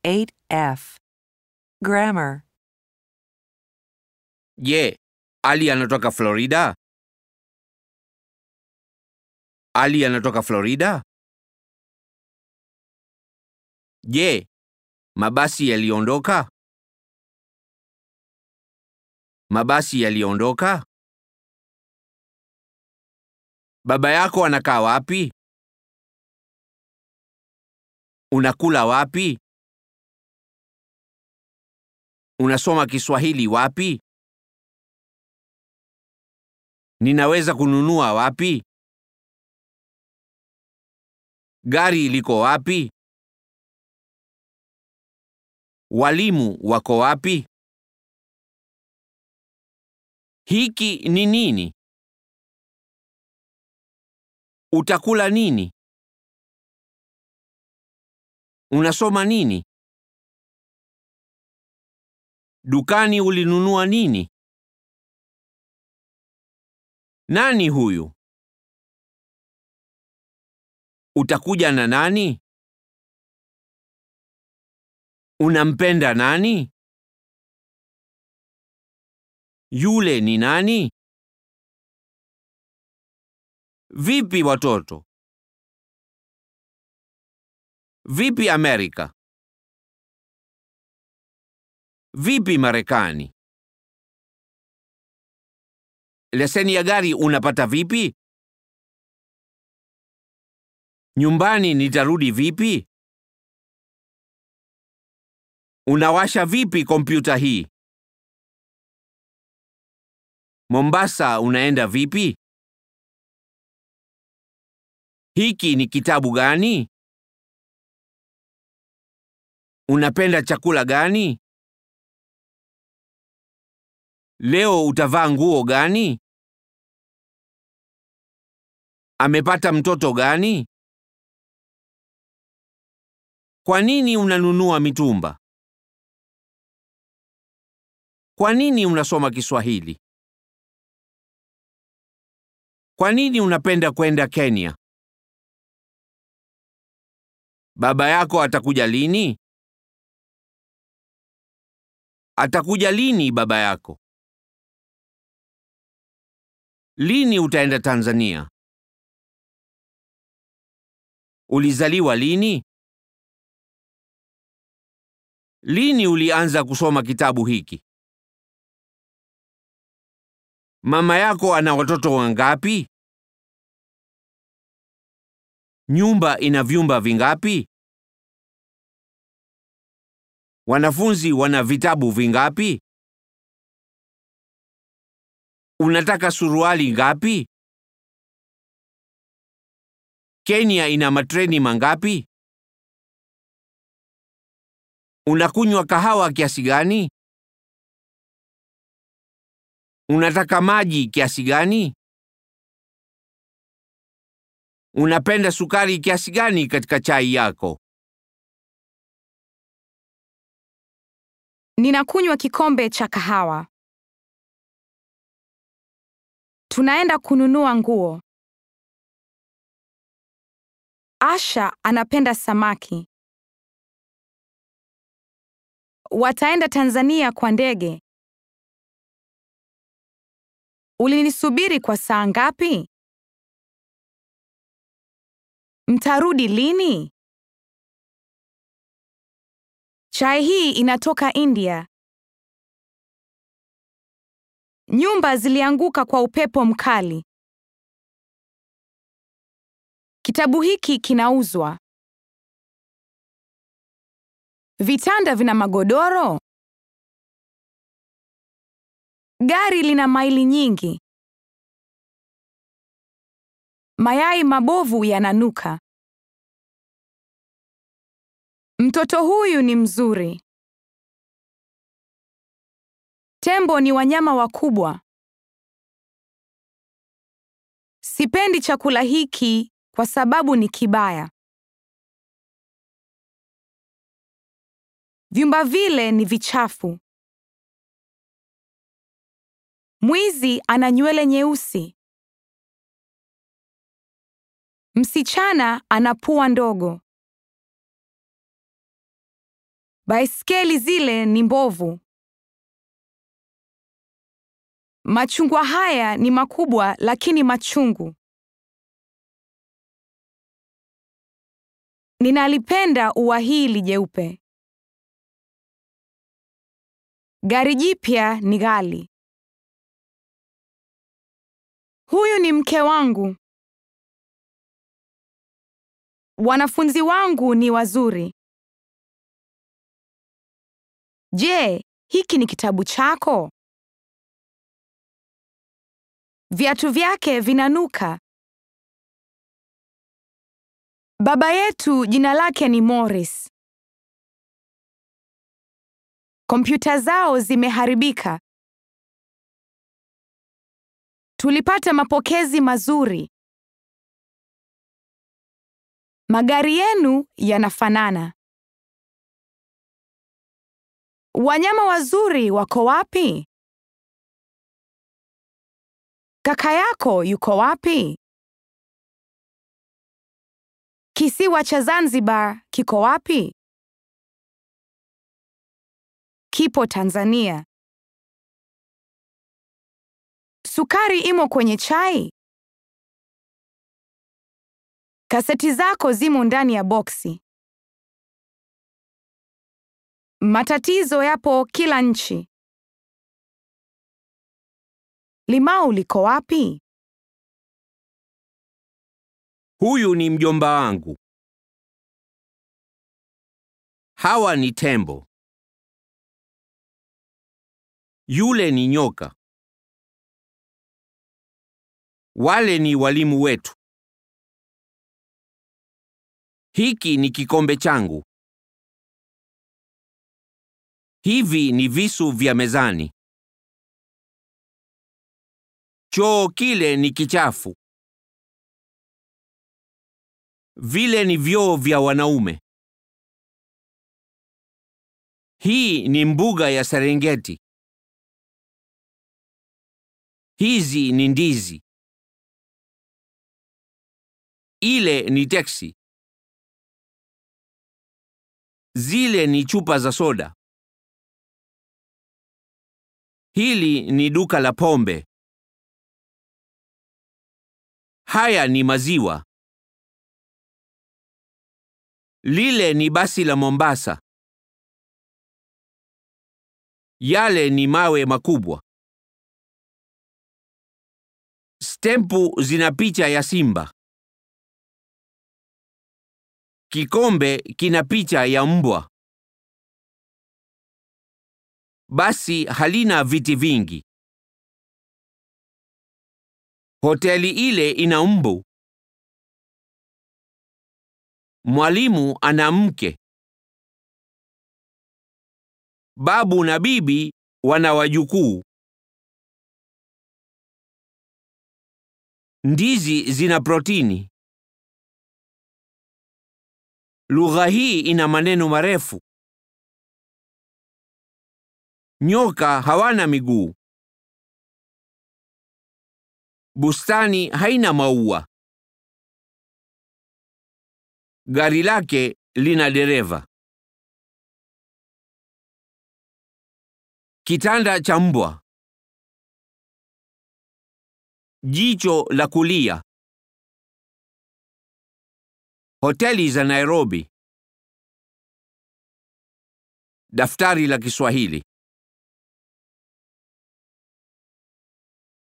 8F. Grammar. Je, Ali anatoka Florida? Ali anatoka Florida? Je, mabasi yaliondoka? Mabasi yaliondoka? Baba yako anakaa wapi? Unakula wapi? Unasoma Kiswahili wapi? Ninaweza kununua wapi? Gari liko wapi? Walimu wako wapi? Hiki ni nini? Utakula nini? Unasoma nini? Dukani ulinunua nini? Nani huyu? Utakuja na nani? Unampenda nani? Yule ni nani? Vipi watoto? Vipi Amerika? Vipi Marekani? Leseni ya gari unapata vipi? Nyumbani nitarudi vipi? Unawasha vipi kompyuta hii? Mombasa unaenda vipi? Hiki ni kitabu gani? Unapenda chakula gani? Leo utavaa nguo gani? Amepata mtoto gani? Kwa nini unanunua mitumba? Kwa nini unasoma Kiswahili? Kwa nini unapenda kwenda Kenya? Baba yako atakuja lini? Atakuja lini baba yako? Lini utaenda Tanzania? Ulizaliwa lini? Lini ulianza kusoma kitabu hiki? Mama yako ana watoto wangapi? Nyumba ina vyumba vingapi? Wanafunzi wana vitabu vingapi? Unataka suruali ngapi? Kenya ina matreni mangapi? Unakunywa kahawa kiasi gani? Unataka maji kiasi gani? Unapenda sukari kiasi gani katika chai yako? Ninakunywa kikombe cha kahawa. Tunaenda kununua nguo. Asha anapenda samaki. Wataenda Tanzania kwa ndege. Ulinisubiri kwa saa ngapi? Mtarudi lini? Chai hii inatoka India. Nyumba zilianguka kwa upepo mkali. Kitabu hiki kinauzwa. Vitanda vina magodoro. Gari lina maili nyingi. Mayai mabovu yananuka. Mtoto huyu ni mzuri. Tembo ni wanyama wakubwa. Sipendi chakula hiki kwa sababu ni kibaya. Vyumba vile ni vichafu. Mwizi ana nywele nyeusi. Msichana ana pua ndogo. Baiskeli zile ni mbovu. Machungwa haya ni makubwa lakini machungu. Ninalipenda ua hili jeupe. Gari jipya ni ghali. Huyu ni mke wangu. Wanafunzi wangu ni wazuri. Je, hiki ni kitabu chako? Viatu vyake vinanuka. Baba yetu jina lake ni Morris. Kompyuta zao zimeharibika. Tulipata mapokezi mazuri. Magari yenu yanafanana. Wanyama wazuri wako wapi? Kaka yako yuko wapi? Kisiwa cha Zanzibar kiko wapi? Kipo Tanzania. Sukari imo kwenye chai? Kaseti zako zimo ndani ya boksi. Matatizo yapo kila nchi. Limau liko wapi? Huyu ni mjomba wangu. Hawa ni tembo. Yule ni nyoka. Wale ni walimu wetu. Hiki ni kikombe changu. Hivi ni visu vya mezani. Choo kile ni kichafu. Vile ni vyoo vya wanaume. Hii ni mbuga ya Serengeti. Hizi ni ndizi. Ile ni teksi. Zile ni chupa za soda. Hili ni duka la pombe. Haya ni maziwa. Lile ni basi la Mombasa. Yale ni mawe makubwa. Stempu zina picha ya simba. Kikombe kina picha ya mbwa. Basi halina viti vingi. Hoteli ile ina mbu. Mwalimu ana mke. Babu na bibi wana wajukuu. Ndizi zina protini. Lugha hii ina maneno marefu. Nyoka hawana miguu. Bustani haina maua. Gari lake lina dereva. Kitanda cha mbwa. Jicho la kulia. Hoteli za Nairobi. Daftari la Kiswahili.